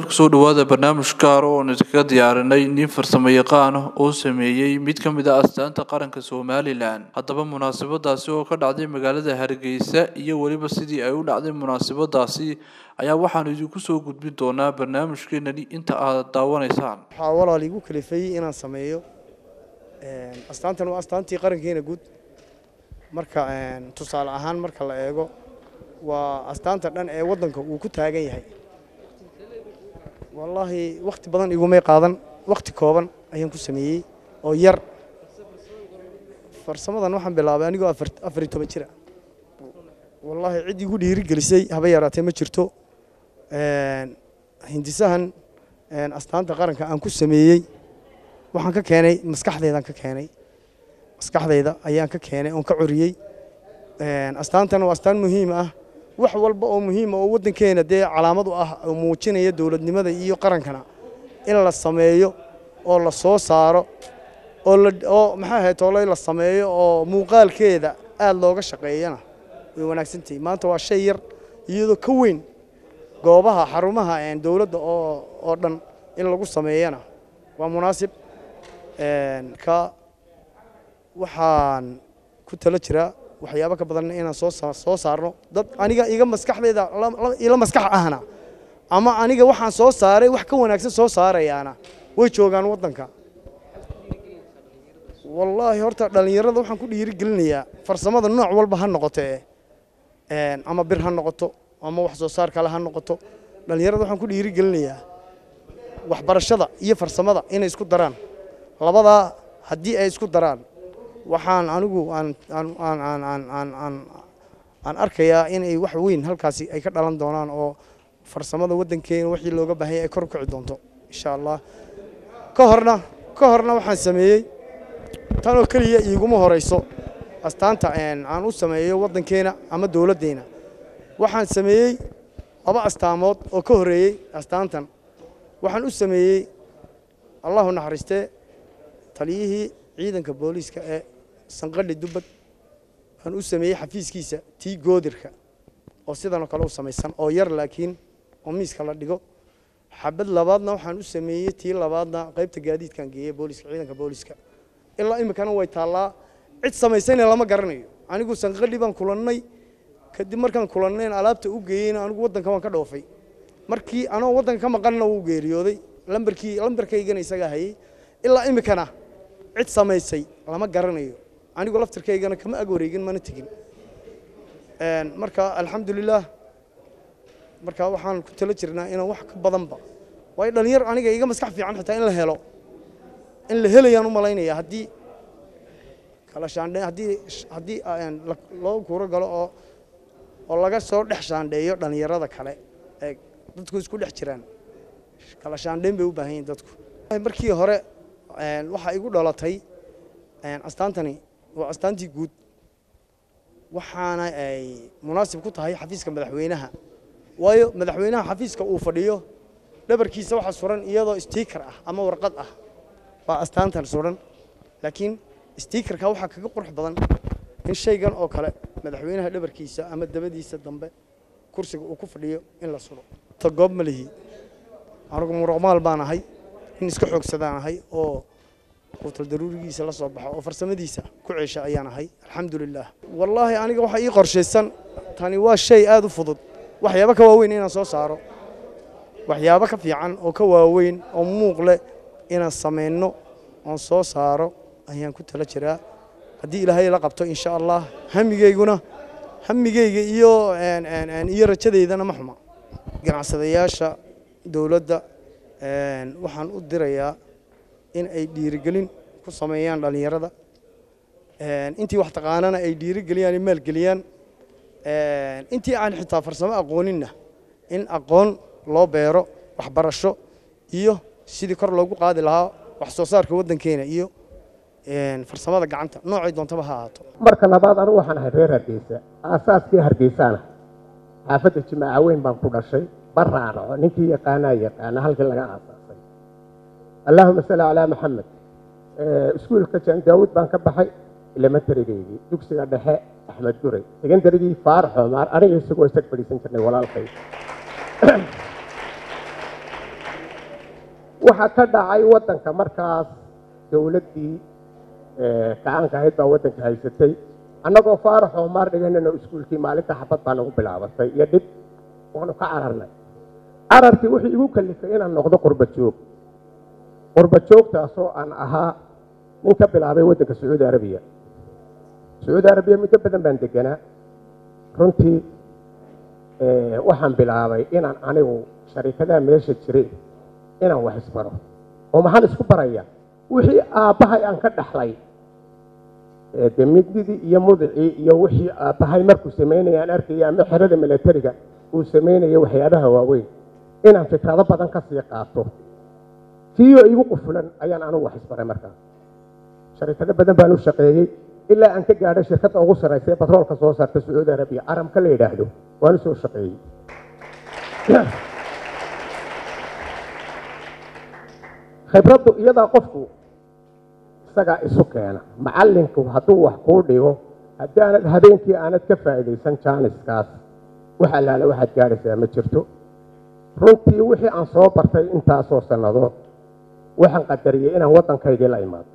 kusoo dhawaada barnaamij gaar oo aan idinkaga diyaarinay nin farsamo yaqaan ah oo sameeyey mid ka mid ah astaanta qaranka somalilan haddaba munaasabadaasi oo ka dhacday magaalada hargeysa iyo weliba sidii ay u dhacday munaasabadaasi ayaa waxaanu idinku soo gudbin doonaa barnaamijkeenani inta aad daawanaysaan waxaa walaal igu kalifeeyey inaan sameeyo astaantan waa astaantii qarankeena guud marka tusaale ahaan marka la eego waa astaanta dhan ee waddanka uu ku taagan yahay wallaahi wakhti badan igumay qaadan wakhti kooban ayaan ku sameeyey oo yar farsamadan waxaan bilaabay anigoo afar iyo toban jira wallaahi cid igu dhiirigelisay haba yaraatee ma jirto hindisahan astaanta qaranka aan ku sameeyey waxaan ka keenay maskaxdeydaan ka keenay maskaxdayda ayaan ka keenay oon ka coriyey astaantan waa astaan muhiim ah wax walba oo muhiima oo waddankeena dee calaamad u ah oo muujinaya dowladnimada iyo qarankana in la sameeyo oo la soo saaro oo maxaa ahayd tooley la sameeyo oo muuqaalkeeda aad looga shaqeeyana way wanaagsantahay maanta waa shay yar iyadoo ka weyn goobaha xarumaha dowladda oo dhan in lagu sameeyana waa munaasib ka waxaan ku talo jiraa waxyaabo ka badan inaan soo saarno dad aniga iga maskaxdayda ila maskax ahna ama aniga waxaan soo saaray wax ka wanaagsan soo saarayaana way joogaan waddanka wallaahi horta dhallinyarada waxaan ku dhiirigelinayaa farsamada nooc walba ha noqote ama bir ha noqoto ama wax soo saar kale ha noqoto dhallinyarada waxaan ku dhiirigelinayaa waxbarashada iyo farsamada inay isku daraan labadaa haddii ay isku daraan waxaan anigu aan arkayaa inay wax weyn halkaasi ay ka dhalan doonaan oo farsamada waddankeena wixii looga baahanya ay kor u kici doonto insha allah ka horna ka horna waxaan sameeyey tanoo keliya iiguma horayso astaanta aan u sameeyo waddankeena ama dowladdeena waxaan sameeyey laba astaamood oo ka horreeyey astaantan waxaan u sameeyey allahu naxariistee taliyihii ciidanka booliiska ee sanqadhi dubbad aan u sameeyey xafiiskiisa tii goodirka oo sidanoo kale u samaysan oo yar laakiin oo miiska la dhigo xabad labaadna waxaan u sameeyey tii labaadna qaybta gaadiidkaan geeyey booliiska ciidanka booliiska ilaa iminkana way taallaa cid samaysayna lama garanayo anigu sanqadhi baan kulannay kadib markaan kulannayn alaabta u geeyeyna anigu waddanka waan ka dhoofay markii anoo waddanka ka maqanna wuu geeriyooday lambarkii lambarkaygana isagaa hayey ilaa iminkana cid samaysay lama garanayo anigu laftirkaygana kama ag wareegin mana tegin marka alxamdulilaah marka waxaan ku talo jirnaa inaan wax ka badanba waayo dhalinyar aniga iga maskax fiican xitaa in la helo in la helayaan u malaynaya haddii kala shaandhe haddii haddii loo kuuro galo oo oo laga soo dhex shaandheeyo dhalinyarada kale ee dadku isku dhex jiraan kala shaandheyn bay u baahan yihin dadku markii hore waxaa igu dhalatay astaantani waa astaantii guud waxaana ay munaasib ku tahay xafiiska madaxweynaha waayo madaxweynaha xafiiska uu fadhiyo dhabarkiisa waxaa suran iyadoo stiikar ah ama warqad ah baa astaantan suran laakiin stiikarka waxaa kaga qurux badan in shaygan oo kale madaxweynaha dhabarkiisa ama dabadiisa dambe kursiga uu ku fadhiyo in la suro ta goob ma lihi anugu muruqmaal baan ahay in iska xoogsadaan ahay oo quutal daruurigiisa la soo baxo oo farsamadiisa ku ceesha ayaan ahay alxamdulilaah wallaahi aniga waxaa ii qorshaysan tani waa shay aad u fudud waxyaabo ka waaweyn inaan soo saaro waxyaabo ka fiican oo ka waaweyn oo muuq leh inaan samayno oon soo saaro ayaan ku tala jiraa haddii ilaahay la qabto insha allah hamigeyguna hamigeyga iyo iyo rajadeydana ma xuma ganacsadayaasha dowladda waxaan u dirayaa in ay dhiirigelin ku sameeyaan dhallinyarada intii wax taqaanana ay dhiirigeliyaan ay maalgeliyaan intii aan xitaa farsamo aqooninna in aqoon loo beero waxbarasho iyo sidii kor loogu qaadi lahaa wax soo saarka waddankeena iyo farsamada gacanta noocay doontaba ha ahaato marka labaad anigu waxaan ahay reer hargeysa aasaaskii hargeysaana xaafadda jimaaca weyn baan ku dhashay baraanaco ninkii yaqaanaa yaqaana halkii laga aasaasay allaahuma salli calaa maxamed iskuulka jan daawud baan ka baxay elementarigaygii dugsiga dhexe axmed guray secondarygii faarax cumar aniga isagoo isag fadhiisan jirnay walaalkay waxaa ka dhacay waddanka markaas dowladdii gacaanka ahayd baa waddanka haysatay annagoo faarax oo maar dhiganayno iskuulkii maalinta xabad baa nagu bilaabatay iyo dhib waanu ka cararnay cararkii wuxuu igu kalifay inaan noqdo qurba joog qurba joogtaasoo aan ahaa nin ka bilaabay waddanka sacuudi arabiya sacuudi arabiya muddo badan baan deganaa runtii waxaan bilaabay inaan anigu sharikadaha meesha jiray inaan wax isbaro oo maxaan isku baraya wixii aabbahay aan ka dhaxlay de mididii iyo mudicii iyo wixii aabbahay markuu samaynaya aan arkaya ama xerada milatariga uu samaynaya waxyaabaha waaweyn inaan fikrado badan ka sii qaato tiiyoo igu qufulan ayaan anugu wax isbaray markaas sharikado badan baan u shaqeeyey ilaa aan ka gaadhay shirkadda ugu sarraysa ee batroolka soo saarta sacuudi arabiya caramka la yidhaahdo waan u soo shaqeeyey khibraddu iyadaa qofku isagaa isu keena macallinku hadduu wax kuu dhigo haddaanad habeenkii aanad ka faa'iidaysan jaaniskaas wax allaale waxaad gaadhaysaa ma jirto runtii wixii aan soo bartay intaasoo sannadood waxaan qadariyey inaan waddankaygii la imaado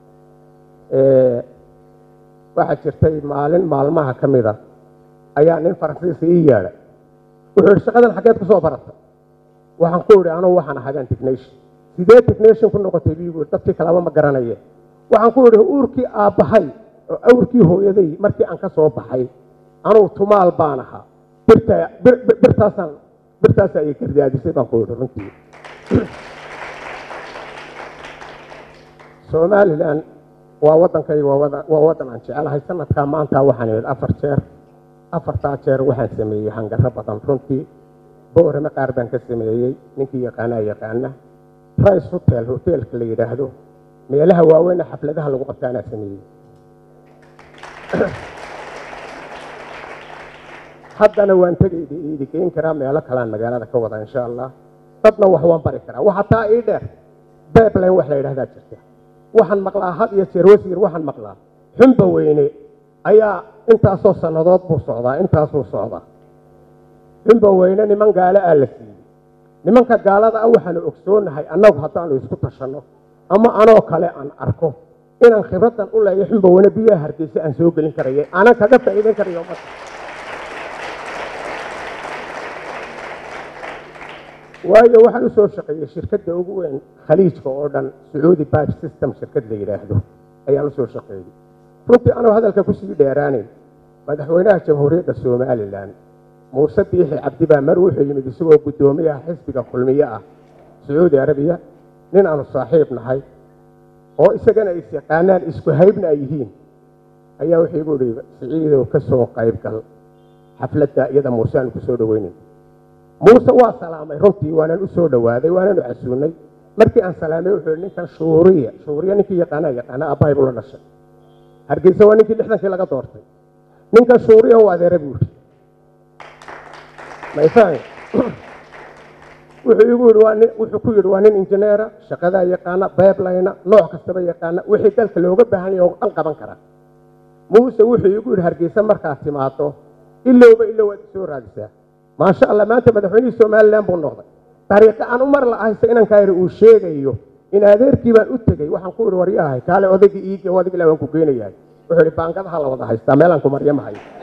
waxaa jirtay maalin maalmaha ka mida ayaa nin faransiisa ii yeedhay wuxuu yidhi shaqadan xaggeed ku soo barata waxaan ku idhi anugu waxaan ahagaan technation sidee technation ku noqotay biigu dadkii kalaba ma garanaye waxaan ku idhi uurkii aabbahay oo awrkii hooyaday markii aan ka soo baxay anugu tumaal baan ahaa birta birtaasaan birtaasaa ii gardaadisay baan ku idhi runtii somalilan waa waddankayga waa waddan aan jecelahay sanadkaa maanta waxaan imid afar jeer afartaa jeer waxaan sameeyey hangaro badan runtii boorame qaar baan ka sameeyey ninkii yaqaanaa yaqaana rice hotel hotelka la yidhaahdo meelaha waaweyne xafladaha lagu qabtaanaa sameeyey haddana waan tegayda iidi geyn karaa meelo kalean magaalada ka wada insha allah dadna wax waan bari karaa waxa taa ii dheer babline wax la yidhahdaa jirta waxaan maqlaa had iyo jeer wasiir waxaan maqlaa xumba weyne ayaa intaasoo sannadood buu socdaa intaasuu socdaa xumba weyne niman gaalo aa la siiyey nimanka gaalada ah waxaanu ogsoonahay annagu haddaanu isku tashanno ama anoo kale aan arko inaan khibraddan u leeya xumba weyne biyaha hargeysa aan soo gelin karaya aanan kaga faa'iidan karayo ummadda waayo waxaan usoo shaqeeyey shirkadda ugu weyn khaliijka oo dhan sacuudi bibe system shirkad la yidhaahdo ayaan usoo shaqeeyey runtii anuu hadalka kusii dheeraanayn madaxweynaha jamhuuriyadda somalilan muuse biixi cabdi baa mar wuxuu yimid isagoo guddoomiyaha xisbiga kulmiye ah sacuudi arabiya nin aanu saaxiib nahay oo isagana is yaqaanaan isku haybna ay yihiin ayaa wuxuu igu ihi siciidow ka soo qayb gal xafladda iyada muuse aanu kusoo dhoweynin muuse waa salaamay runtii waanan u soo dhowaaday waananu casuunay markii aan salaamay wuxuu yihi ninkan shuuriya shuuriya ninkii yaqaanaa yaqaana aabbahay buu la dhashay hargeysa waa ninkii lixdankii laga doortay ninkan shuuriya u adeera buu yidhi mayfahmi wuxuu igu yidhi waa nin wuxuu ku yidhi waa nin injineera shaqadaa yaqaana beeblayna nooc kastaba yaqaana wixii dalka looga baahan yahay oo dhan qaban kara muuse wuxuu igu yidhi hargeysa markaad timaado ilowba ilow waad isoo raadisaa maasha allah maanta madaxweynihii somalilan buu noqday dariiqo aan u mar lahayse inankaa yidhi uu sheegayo in adeerkii baan u tegey waxaan ku idhi waryahay kaale odaygii iigi odag ilaa waan ku geynayahay wuxuu idhi baangadaha la wada haystaa meelaan ku maryo ma hayo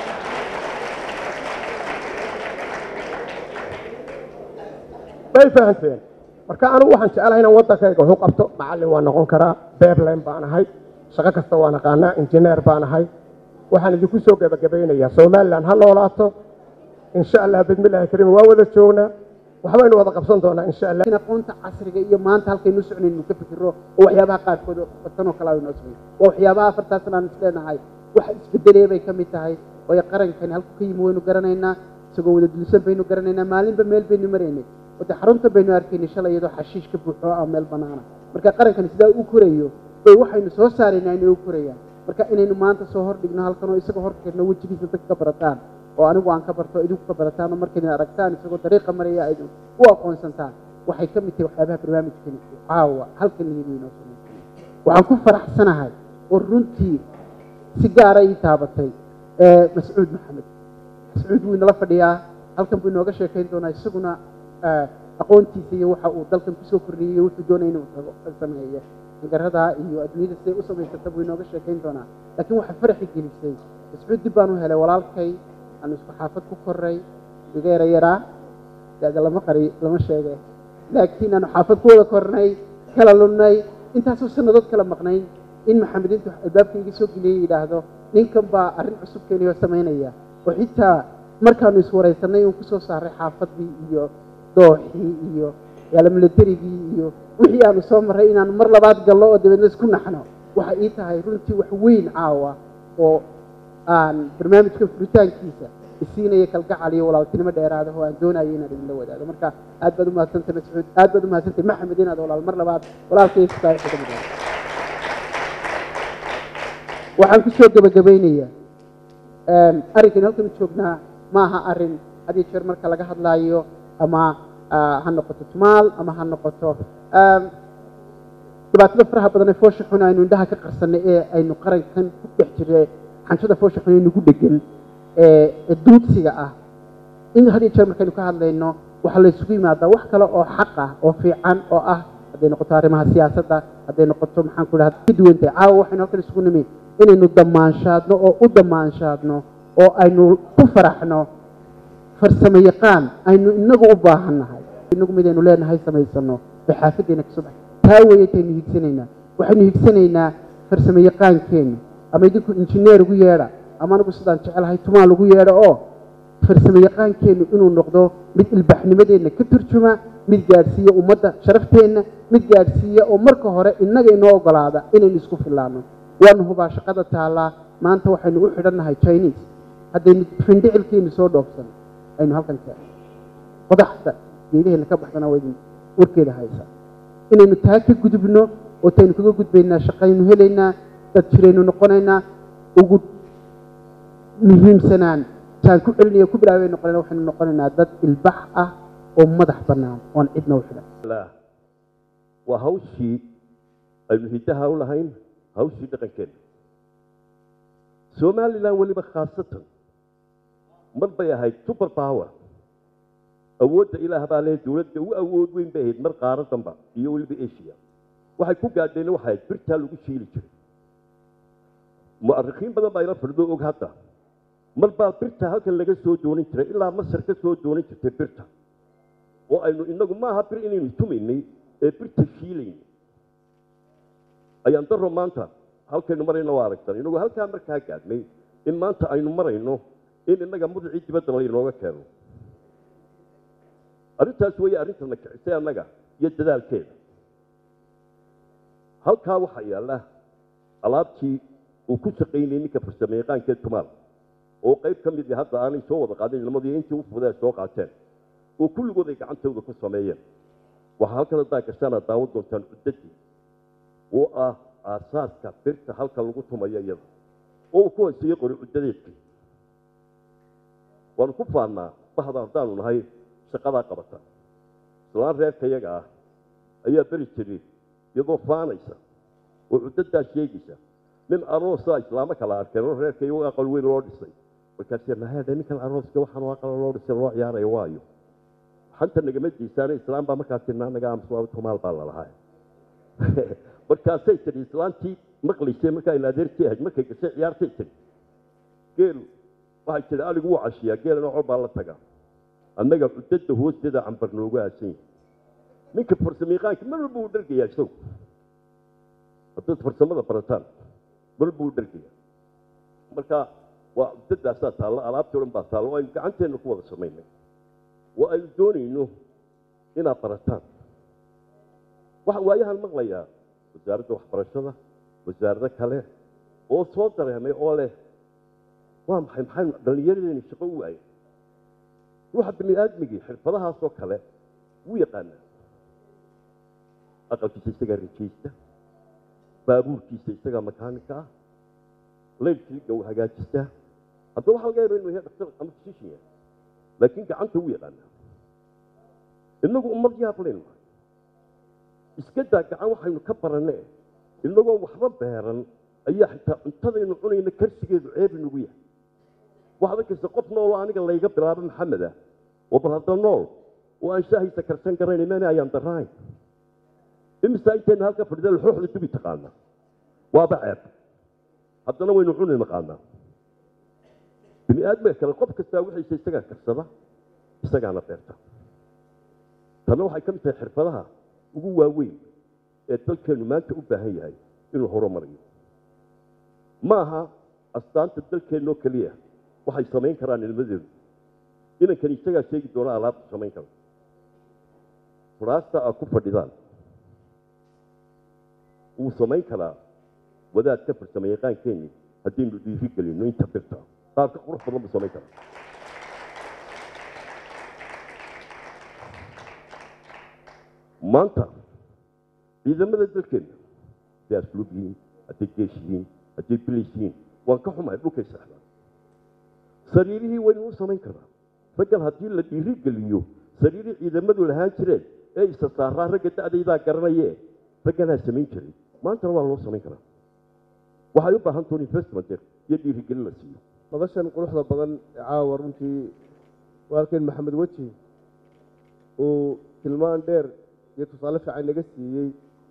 way fahanteen marka anigu waxaan jecelahay inaan waddankayga waxu qabto macallin waan noqon karaa beerline baan ahay shaqo kasta waan aqaanaa injineer baan ahay waxaan idinku soo gebagabaynayaa somalilan ha noolaato insha allah bidmillahi kariim waa wada joognaa waxbaynu wada qabsan doonaa insha allah aqoonta casriga iyo maanta halkaynu soconaynu ka fikiro oo waxyaabaha qaarkood tanoo kale aynu sugay waa waxyaabaha afartaasna aan isleenahay wax isbedelee bay ka mid tahay oo qarankani halku ka yimi waynu garanaynaa isagoo wada dulsan baynu garanaynaa maalinba meel baynu maraynay wade xarunta baynu arkaynay shalay iyadoo xashiish ka buuxo ah meel banaana marka qarankani sidaa u korayo bay waxaynu soo saaraynaa inay u korayaan marka inaynu maanta soo hordhigno halkan oo isagoo horkeedna wejigiisa dadka ka barataan oo anigu aan ka barto idinku ka barataan oo markaydin aragtaan isagoo dariiqa maraya ayd u aqoonsantaan waxay ka mid tahay waxyaabaha barnaamijkani caawa halkan iyadu inoo samaysay waxaan ku faraxsanahay oo runtii si gaara ii taabatay mascuud maxamed mascuud wuu inala fadhiyaa halkan buu inooga sheekayn doonaa isaguna aqoontiisa iyo waxa uu dalkan kusoo kordhiyey iyo wuxuu doonaya inuu tago sameeyo garadaa iyo adduunyada siday u samaysata buu inooga sheekayn doonaa laakiin waxaa faraxi gelisay iscuud dib baan u helay walaalkay aanu isku xaafad ku koray iga yara yaraa dada lama qari lama sheege laakiin aanu xaafad ku wada kornay kala lunnay intaasoo sannadood kala maqnayn in maxamed intuu albaabka iga soo geliyey yidhaahdo ninkan baa arrin cusub keeniyoo samaynaya oo xitaa markaanu iswaraysanay uu kusoo saaray xaafaddii iyo dooxii iyo yaalamilaterigii iyo wixii aanu soo marray inaanu mar labaad gallo oo dabeedna isku naxno waxay ii tahay runtii wax weyn caawa oo aan barnaamijka furitaankiisa isiinaya kalgacal iyo walaaltinimo dheeraada oo aan doonayo inaan idinla wadaago marka aad baad umahadsantay mascuud aad baad umahadsantay maxamed inaad walaal mar labaad walaalkaysa ka mid waxaan kusoo gebagabaynayaa arrinkan halkan joognaa ma aha arrin had iyo jeer marka laga hadlaayo ama ha noqoto tumaal ama ha noqoto dhibaatada faraha badan ee foosha xun aynu indhaha ka qarsanay ee aynu qarankan ku dhex jirnay xanshada foosha xun ee nagu dhegan ee duudsiga ah in had iyo jeer markaynu ka hadlayno waxaa la isugu yimaadaa wax kale oo xaq ah oo fiican oo ah hadday noqoto arrimaha siyaasadda hadday noqoto maxaan ku dhaha ka duwantay caawa waxaynu halkan isugu nimi inaynu damaanshaadno oo u damaanshaadno oo aynu ku faraxno farsamo yaqaan aynu inagu u baahan nahay inagu midaynu leenahay samaysano bay xaafaddeena kasoo baxay taa weeyataynu higsanaynaa waxaynu higsanaynaa farsamo yaqaankeenna ama idinku injineer ugu yeedha ama anigu sidaan jecelahay tumaal ugu yeedho oo farsamo yaqaankeennu inuu noqdo mid ilbaxnimadeenna ka turjuma mid gaadhsiiya ummadda sharafteenna mid gaadhsiiya oo marka hore innaga inoo ogolaada inaynu isku fillaano waanu hubaa shaqada taallaa maanta waxaynu u xidhannahay chinese haddaynu findhicilkeenu soo dhoofsan aynu halkan keenno qodaxda geedaheenna ka baxdana waa idin warkeeda haysaa inaynu taa ka gudubno oo taynu kaga gudbaynaa shaqaynu helaynaa dad jiraynu noqonaynaa ugu muhiimsanaan taan ku celinayo ku bilaabay noqonayna waxaynu noqonaynaa dad ilbax ah oo madax bannaan oon cidna u xidhan waa hawshii aynu hiddaha u lahayn hawshii dhaqankeena somalilan weliba khaasatan mar bay ahayd super power awoodda ilaah baa leh dowladda u awood weyn bay ahayd mar qaaradanba iyo weliba asia waxay ku gaadheen waxay ahayd birtaa lagu shiili jiray mu'arikhiin badan baa ila fadhido og hadda mar baa birta halkan laga soo doonin jiray ilaa masar ka soo doonin jirtay birta oo aynu inagu maaha bir inaynu tumaynay ee birta shiilaynay ayaan daro maanta halkaynu marayno waa aragtan inagu halkaa markaa gaadhnay in maanta aynu marayno in innaga mudacii dibadda laynooga keeno arrintaas weeye arrintana kicisay annaga iyo dadaalkeeda halkaa waxaa yaalla alaabtii uu ku shaqaynayay ninka farsamo yaqaankee tumaal oo qayb ka mid hadda aanay soo wada qaadin ilmadii intii u fudee soo qaateen oo kulligood ay gacantooda ku sameeyeen waxaa halkan haddaa gashaan aad daawan doontaan cuddadii oo ah aasaaska birta halka lagu tumayo iyada oo uu ku haysayo qori cuddadeedkii waanu ku faannaa bahda haddaanu nahay shaqadaa qabata islaan reerka iyaga ah ayaa beri jiray iyadoo faanaysa oo cuddadaa sheegaysa nin aroosaa islaamo kala arkeen oo reerka iyago aqal weyn loo dhisay markaasee mahaadhe ninkan arooska waxaan aqal loo dhisay loo ciyaaraya waayo xanta nagama diisaane islaam baa markaas tirnaa naga amsa tumaal baa lalahaa markaasay tidhi islaantii maqlaysay markaa in adeertii ahayd markay gashay ciyaartay tidhi geelu waxay tidhi aligu wuu cashiyaa geelana col baa la tagaa annaga cuddada hoosteeda cambar noogu aasan yahay ninka farsamayaqaanka mar walba uu dhargayaa isagu haddaad farsamada barataan mar walba uu dhargayaa marka waa cuddadaasaa taalla alaabtii o dhan baa taalla oo aynu gacanteenna ku wada samaynay oo aynu doonayno inaad barataan waxa waayahan maqlayaa wasaaradda waxbarashada wasaarado kale oo soo dareemay oo leh waa maxay maxay dhallinyaradeeni shaqo u waayay ruuxa bini aadmigii xirfadahaasoo kale wuu yaqaanaa aqalkiisa isagaa rajaysta baabuurkiisa isagaa makaanika ah laydkiiga uu hagaajistaa haddaba waxa laga yaba inuu yahay dhaktar ama physician yahay laakiin gacanta wuu yaqaanaa innagu ummad yaab laynu nahay iska daa gacan waxaynu ka barannee innagoo waxba beeran ayaa xitaa cuntadaynu cunayna karsigeedu ceeb inagu yahay waxaad arkaysa qof nooloo aniga layga bilaabo maxamed ah oo bal hadda nool oo aan shaahiisa karsan garanayn mana ayaan darahayn imisa intayna halka fadhida laxooxda dubi taqaana waaba ceeb haddana waynu cuni naqaanaa bini aadmiga kale qof kastaa wixiisa isagaa karsada isagaana beerta tanna waxay ka mid tahay xirfadaha ugu waaweyn ee dalkeennu maanta u baahan yahay inuu horumariyo ma aha astaanta dalkeennoo keliya waxay samayn karaan ilmadeedu inankani isagaa sheegi doona alaabta samayn kara furaasta aad ku fadhidaan wuu samayn karaa wadaad ka farsama yaqaankeenni haddaynu dhiiri gelino inta birta qaar ka qurux badan buu samayn karaa maanta ciidamada dalkeenna hadday asluub yihiin hadday geesh yihiin hadday bilis yihiin waan ka xumahay dhulkay seexdaan sariirihii waynu u samayn karaa raggan haddii la dhiiri geliyo sariirihii ciidamadu lahaan jireen ee isa saaraa ragga da'daydaa garanayee ragganaa samayn jiray maantana waa loo samayn karaa waxay u baahan tahay investment iyo dhiirigelin la siiyo madashan quruxda badan ee caawa runtii walaalkeen maxamed weji uu tilmaan dheer iyo tusaale fiican naga siiyey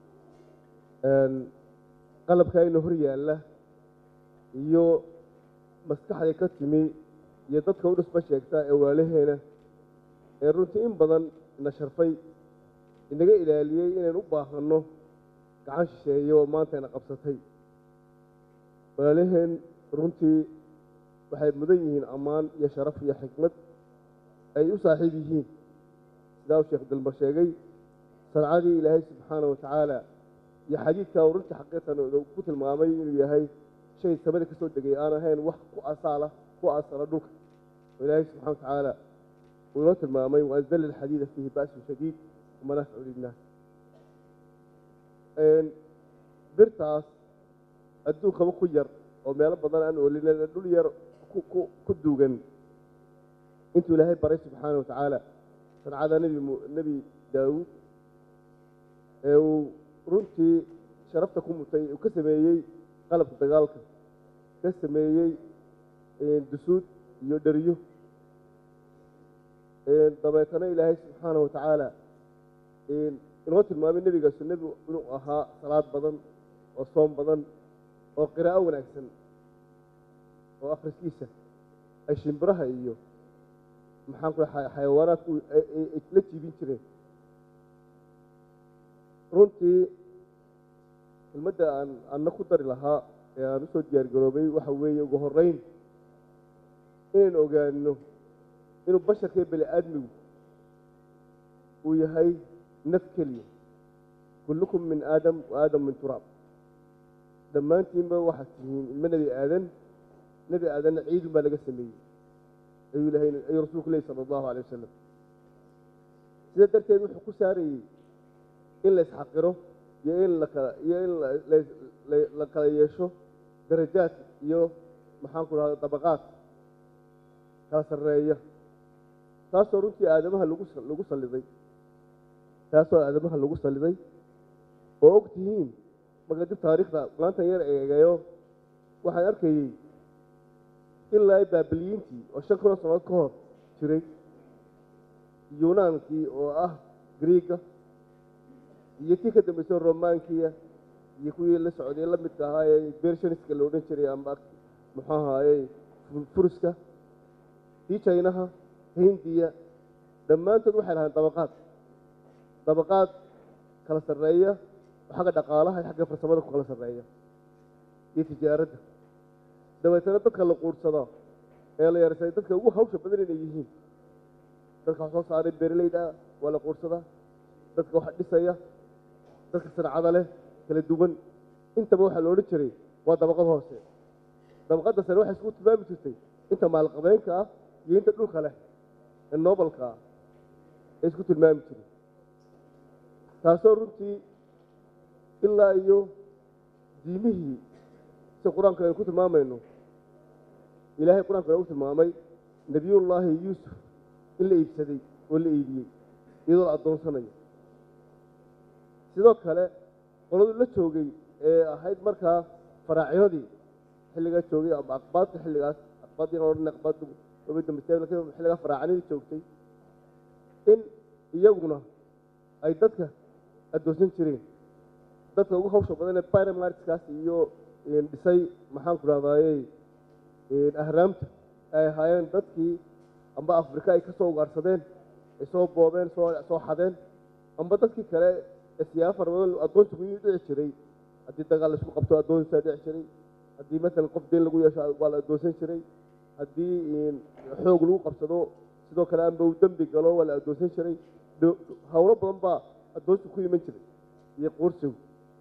qalabka ina hor yaalla iyo maskaxda ka timi iyo dadka u dhisba sheegta ee waalaheena ee runtii in badan ina sharfay inaga ilaaliyey inaynu u baahanno gacan shisheeye oo maanta ina qabsatay walaalaheen runtii waxay mudan yihiin ammaan iyo sharaf iyo xikmad ay u saaxiib yihiin sidaa uu sheekh dalmar sheegay sancadii ilaahay subxaana wa tacaala iyo xadiidka uu runtii xaqiiqan ku tilmaamay inuu yahay shay samada ka soo degay aan ahayn wax ku asaala ku asala dhulka oo ilaahay subxana wa tacaala uu inoo tilmaamay waanzala alxadiida fiihi ba'sun shadiid wamanaaficu linnaas birtaas adduunkaba ku yar oo meelo badan aan oolin dhul yar ku duugan intuu ilaahay baray subxaana wa tacaala sancada nebi nebi daawuud ee uu runtii sharafta ku mutay uu ka sameeyey qalabka dagaalka ka sameeyey dusuud iyo dheriyo dabeetana ilaahay subxaana wa tacaala inoo tilmaamay nebigaasu nebi inuu ahaa salaad badan oo soom badan oo qiraa'o wanaagsan oo akhriskiisa ay shimbiraha iyo maxaan ku xayawaanaadku la jiibin jireen runtii kelmadda aan anna ku dari lahaa ee aan usoo diyaar garoobay waxa weeye ugu horreyn inaynu ogaano inuu basharkaiyo bani aadmigu uu yahay naf keliya kullukum min aadam wa aadam min turaab dhammaantiinba waxaad tihiin ilmo nebi aadan nebi aadanna ciidun baa laga sameeyey ayuu ilahay ayuu rasuulku lehi sala allahu alay wasalam sida darteed wuxuu ku saarayey in la isxaqiro iyo in lakala iyo in la kala yeesho darajaad iyo maxaan ku dhahda dabaqaad kala sarreeya taasoo runtii aadamaha lagu lagu salliday taasoo aadamaha lagu salliday oo og tihiin marka dib taariikhda maantan yar eegayo waxaan arkayey ilaa baabiliyiintii oo shan kun oo sannadood ka hor jiray yuunaankii oo ah griiga iyo tii ka dambeysay romaankiya iyo kuwii la socday la midka ahaa ee bershaniska la odhan jiray amba muxuu ahaaye furuska tii jaynaha hindiya dhammaantood waxay lahayn dabaqaad dabaqaad kala sarreeya oo xagga dhaqaalaha iyo xagga farsamada ku kala sarreeya iyo tijaaradda dabeetana dadka la quursada ee la yarsaday dadka ugu hawsha badan inay yihiin dadka wax soo saaray beeraleyda waa la quursadaa dadka wax dhisaya dadka sancada leh kala duwan intaba waxaa la odhan jiray waa dabaqad hoose dabaqadda sare waxay isku tilmaami jirtay inta maalqabeenka ah iyo inta dhulka leh ee noobalka ah ee isku tilmaami jiray taasoo runtii ilaa iyo diimihii si qur-aanka aynu ku tilmaamayno ilaahay qur-aanka nagu tilmaamay nebiyullaahi yuusuf in la iibsaday oo la iibiyey iyadoo la addoonsanayo sidoo kale qoladu la joogay ee ahayd markaa faraacinadii xilligaa joogay ama aqbaadka xilligaas aqbaadii odhan aqbaaddu waba dambeysay laakiin xilligaa faraacinadii joogtay in iyaguna ay dadka addoonsan jireen dadka ugu hawsha badan ee pyramidskaas iyo dhisay maxaan ku dhahdaayey ahraamta ay ahaayeen dadkii amba afrika ay ka soo ugaarsadeen ay soo boobeen soo soo xadeen amba dadkii kale ee siyaabo fara badan addoonta ku dhici jiray haddii dagaal laisku qabto addoonsaa dhici jiray haddii maalan qof deen lagu yeesho waa la addoonsan jiray haddii xoog lagu qabsado sidoo kale amba uu dembi galo waa la addoonsan jiray howlo badan baa addoonsi ku iman jiray iyo qoorsigu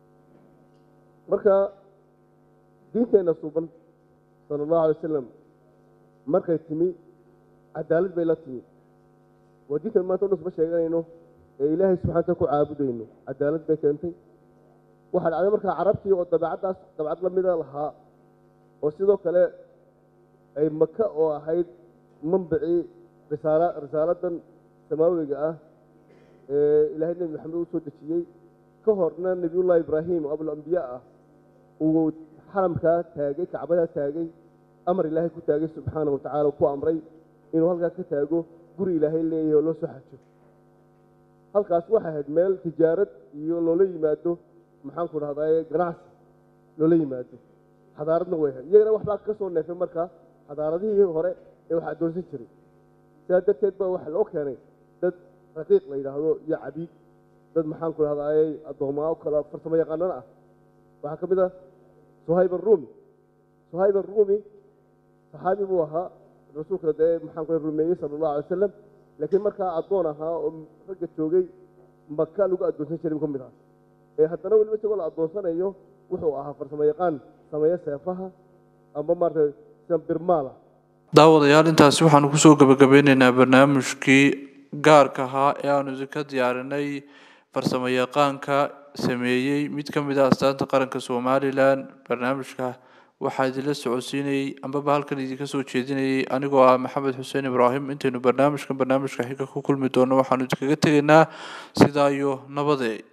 marka diinteenna suuban sala allahu alay wasalam markay timi cadaalad bay la timi waa diintan maanta o dhan suma sheeganayno ee ilaahay subxana wataala ku caabudayno cadaalad bay keentay waxaa dhacday markaa carabtii oo dabeecaddaas dabeecad la mida lahaa oo sidoo kale ay maka oo ahayd manbicii risaala risaaladan samaawiga ah ee ilaahay nebi maxamed uu soo dejiyey ka horna nebiyullahi ibraahim oo abulambiyaa ah uu xaramkaa taagay kacbadaa taagay amar ilaahay ku taagay subxaana wa tacala ku amray inuu halkaa ka taago guri ilaahay leeyahay oo loo soo xajo halkaas waxay ahayd meel tijaarad iyo loola yimaado maxaan ku dhahdaye ganacsi loola yimaado xadaaradna way ahayd iyagana waxbaa ka soo neefay markaa xadaaradihii hore ee wax addoonsan jiray sidaa darteed baa waxa loo keenay dad raqiiq la yidhaahdo iyo cabiid dad maxaan ku dhahdaye addoomaa o kale farsamo yaqaanana ah waxaa ka mid ah suhayb arumi suhayb arumi saxaabi buu ahaa rasuulka dee maxaan ku rumeeyey sala allahu alay wasalam laakiin markaa addoon ahaa oo ragga joogay maka lagu addoonsan jiray ka mid ah ee haddana weliba isagoo la addoonsanayo wuxuu ahaa farsamo yaqaan sameeya seefaha amba maarata sida birmaala daawadayaal intaasi waxaanu kusoo gabagabeyneynaa barnaamijkii gaarka ahaa ee aanu ka diyaarinay farsamo yaqaanka sameeyey mid ka mid ah astaanta qaranka somalilan barnaamijka waxaa idinla socodsiinayey ambaba halkan idinka soo jeedinayay anigoo ah maxamed xuseen ibraahim intaynu barnaamijkan barnaamijka xiga ku kulmi doono waxaanu idinkaga tegaynaa sidaa iyo nabadee